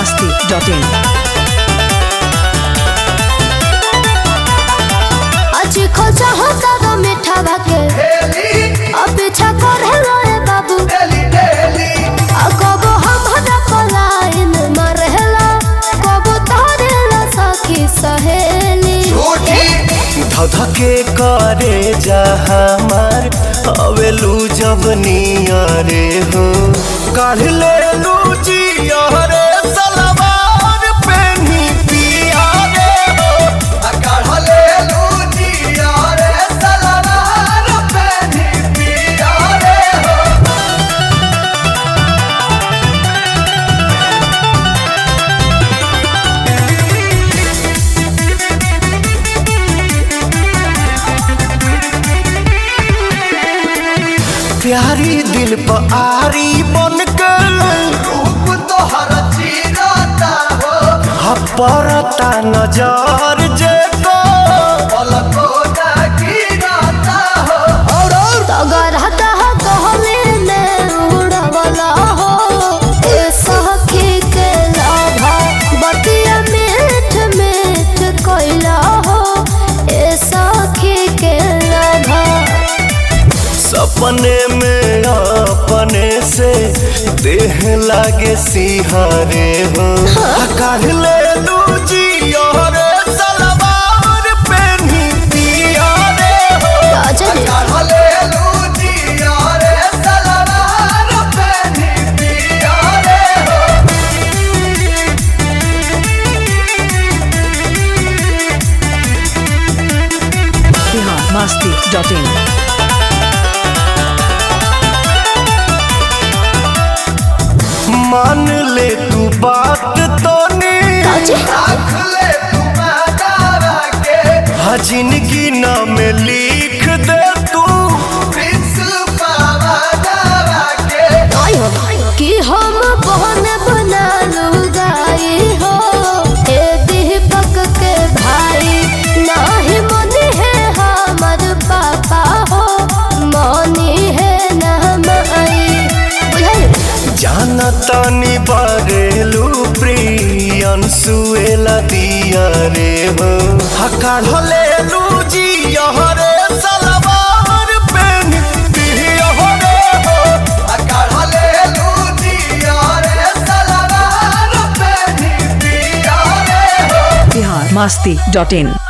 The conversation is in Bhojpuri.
masti.in. आज खोजा होता गा मीठा भाके अब पीछा करे रोए बाबू आ कबो हमरा पलायन मरहेला कबो तारेला सखी सहेली धधके करे जा हमार अवेलू जब नियरे हो काढ़ ले लू जियरे सलवार पेनी पिया रे हो आ काढ़ ले लू जियरे सलवार पेनी पिया रे हो प्यारी दिल पर आरी बन के रूप तोहर चीरता हो हपरता नजर जे को पलको गिरता हो और तगर हता कहले ने उड़वला हो ए सखी के लाभा बतिया मीठ मीठ कोइला हो ए सखी के लाभा सपने में अपने से देह लागे सिहारे हो काढ़ ले लू जियरे सलवार पेनी पिया रे हो राजन काढ़ ले लू जियरे सलवार पेनी पिया रे हो Bihar masti.in. मान ले तू बात तो राजन रख ले तू बादारा के हाँ जिंदगी नाम लिख दे तू आई हो कि हम बहन बना लुगाई हो ए दीपक के भाई नाही मनी है हमर पापा हो मनी है ना माई बुझाई जाना तानी बारेलू प्रियन सुएला दिया रे हो हकार ले लू जी रे सलवार पेन दिया रे हो हकार ले लू जी रे सलवार पेन दिया रे हो Bihar masti.in.